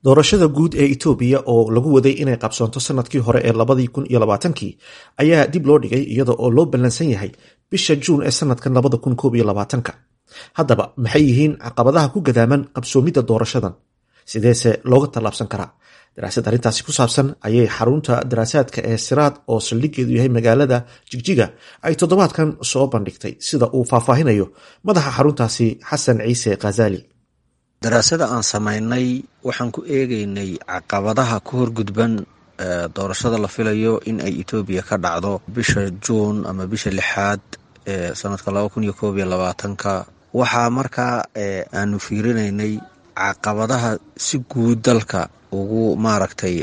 doorashada guud ee itoobiya oo lagu waday inay qabsoonto sanadkii hore ee labadii kun iyo labaatankii ayaa dib loo dhigay iyada oo loo ballansan yahay bisha juun ee sanadkan labada kun koob iyo labaatanka haddaba maxay yihiin caqabadaha ku gadaaman qabsoomidda doorashadan sideese looga tallaabsan karaa daraasad arrintaasi ku saabsan ayay xarunta daraasaadka ee siraad oo saldhigeedu yahay magaalada jigjiga ay toddobaadkan soo bandhigtay sida uu faahfaahinayo madaxa xaruntaasi xasan ciise khazali daraasada aan samaynay waxaan ku eegeynay caqabadaha ku horgudban doorashada la filayo in ay etoobiya ka dhacdo bisha juun ama bisha lixaad ee sanadka laba kun iyo koob iyo labaatanka waxaa markaa aanu fiirinaynay caqabadaha si guud dalka ugu maaragtay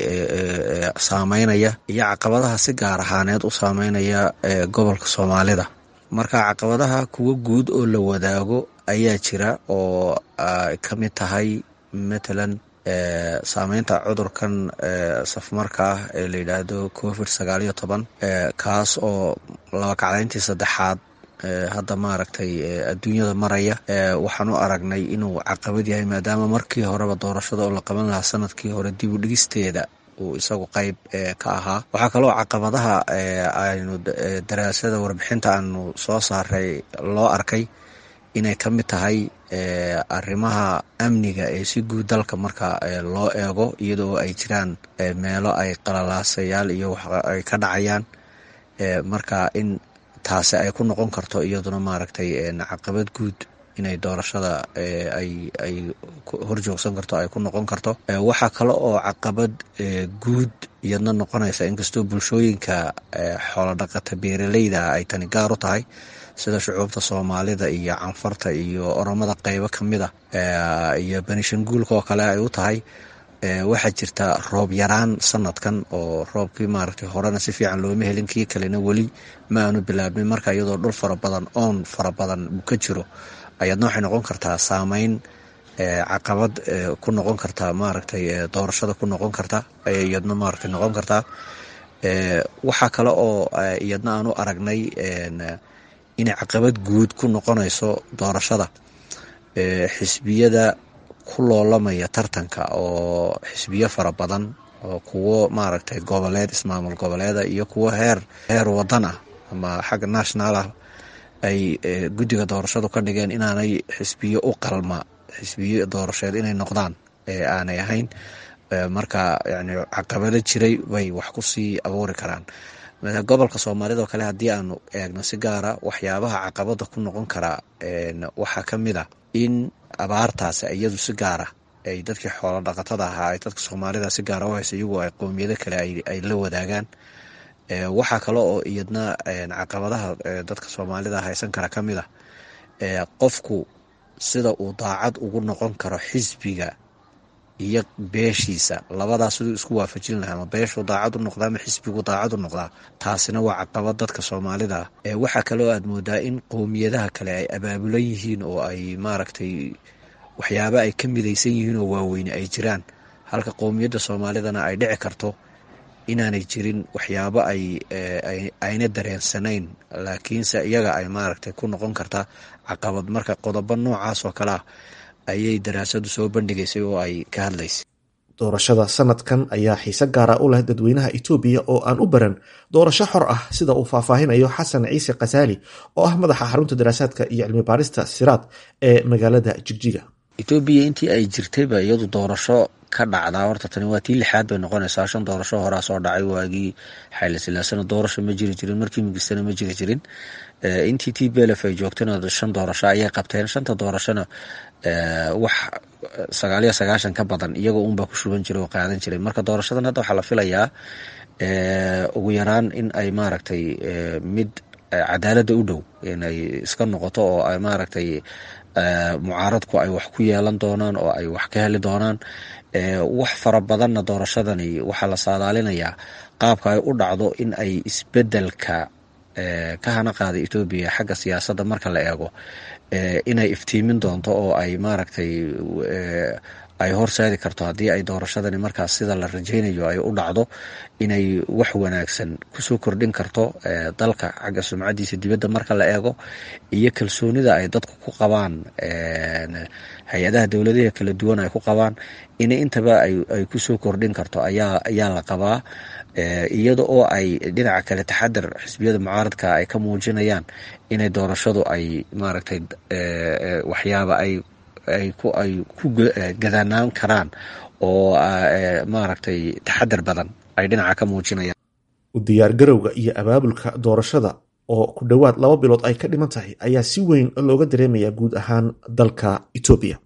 saameynaya iyo caqabadaha si gaar ahaaneed u saameynaya gobolka soomaalida marka caqabadaha kuwa guud oo la wadaago ayaa jira oo ay ka mid tahay matalan saameynta cudurkan safmarka ah ee la yidhaahdo covid sagaal iyo toban kaas oo labakacdayntii saddexaad hadda maaragtay adduunyada maraya waxaan u aragnay inuu caqabad yahay maadaama markii horeba doorashada oo la qaban lahaa sanadkii hore dib u dhigisteeda uu isagu qayb ka ahaa waxaa kaloo caqabadaha aynu daraasada warbixinta aanu soo saaray loo arkay inay ka mid tahay arrimaha amniga ee si guud dalka marka loo eego iyadoo ay jiraan meelo ay qalalaasayaal iyo wax ay ka dhacayaan marka in taasi ay ku noqon karto iyaduna maaragtay caqabad guud inay doorashada ay ay horjoogsan karto ay ku noqon karto waxaa kale oo caqabad guud iyadna noqonaysa inkastoo bulshooyinka xoolodhaqata beeraleyda ay tani gaar u tahay sida shucuubta soomaalida iyo canfarta iyo oromada qeybo ka mid a iyo benishanguulka oo kale ay u tahay waxaa jirta roob yaraan sanadkan oo roobkii maaragtay horena si fiican looma helin kii kalena weli ma aanu bilaabmin marka iyadoo dhul fara badan oon fara badan uu ka jiro ayadna waxay noqon kartaa saameyn caqabad ku noqon kartaa maaragtay doorashada ku noqon karta iyadna maaragtay noqon kartaa waxaa kale oo iyadna aan u aragnay inay caqabad guud ku noqonayso doorashada xisbiyada ku loolamaya tartanka oo xisbiyo fara badan oo kuwo maaragtay goboleed ismaamul goboleeda iyo kuwo heer heer wadan ah ama xagga national ah ay guddiga doorashadu ka dhigeen inaanay xisbiyo u qalma xisbiyo doorasheed inay noqdaan ee aanay ahayn marka yani caqabado jiray bay wax ku sii abuuri karaan gobolka soomaalida oo kale haddii aanu eegno si gaara waxyaabaha caqabada ku noqon karaa waxaa ka mid a in abaartaasi iyadu si gaara ay dadkii xoolo dhaqatada ahaa ay dadka soomaalida si gaara u haysa iyagoo ay qowmiyado kale ay la wadaagaan waxaa kale oo iyadna caqabadaha dadka soomaalida haysan kara ka mid a qofku sida uu daacad ugu noqon karo xisbiga iyo beeshiisa labadaas siduu isku waafajin lahaa ama beeshuu daacad u noqdaa ama xisbigu daacad u noqdaa taasina waa caqabad dadka soomaalida ah waxaa kaloo aad moodaa in qowmiyadaha kale ay abaabulan yihiin oo ay maaragtay waxyaaba ay ka midaysan yihiin oo waaweyne ay jiraan halka qowmiyadda soomaalidana ay dhici karto inaanay jirin waxyaabo ay ayna dareensanayn laakiinse iyaga ay maaragtay ku noqon kartaa caqabad marka qodobo noocaas oo kale ah ayay daraasadu soo bandhigaysay oo ay ka hadlaysay doorashada sanadkan ayaa xiise gaara u leh dadweynaha itoobiya oo aan u baran doorasho xor ah sida uu faahfaahinayo xasan ciise khasaali oo ah madaxa xarunta daraasaadka iyo cilmi baarista siraad ee magaalada jigjiga etoobiya intii ay jirtayba iyadu doorasho ka dhacdaa horta tani waa tii lixaad bay noqonaysaa shan doorasho horaa soo dhacay waagii xayla silaasana doorasho ma jiri jirin markii migistana ma jiri jirin intii t belef ay joogtana shan doorasho ayay qabteen shanta doorashona wax sagaaliyo sagaashan ka badan iyagoo unbaa ku shuban jiray oo qaadan jiray marka doorashadan hadda waxaa la filayaa ugu yaraan in ay maaragtay mid cadaaladda u dhow inay iska noqoto oo ay maaragtay mucaaradku ay wax ku yeelan doonaan oo ay wax ka heli doonaan wax fara badanna doorashadani waxaa la saadaalinayaa qaabka ay u dhacdo in ay isbedelka ka hana qaada etoobiya xagga siyaasadda marka la eego inay iftiimin doonto oo ay maaragtay ay horseedi karto haddii ay doorashadani markaas sida la rajaynayo ay u dhacdo inay wax wanaagsan kusoo kordhin karto dalka xagga sumcadiisa dibadda marka la eego iyo kalsoonida ay dadku ku qabaan hay-adaha dowladaha kala duwan ay ku qabaan in intaba ay kusoo kordhin karto ayaa ayaa la qabaa iyada oo ay dhinaca kale taxadar xisbiyada mucaaradka ay ka muujinayaan inay doorashadu ay maaragtay waxyaaba ay ay ku ay ku gadanaan karaan oo maaragtay taxadar badan ay dhinaca ka muujinayaan u diyaargarowga iyo abaabulka doorashada oo ku dhowaad laba bilood ay ka dhiman tahay ayaa si weyn looga dareemayaa guud ahaan dalka etoobiya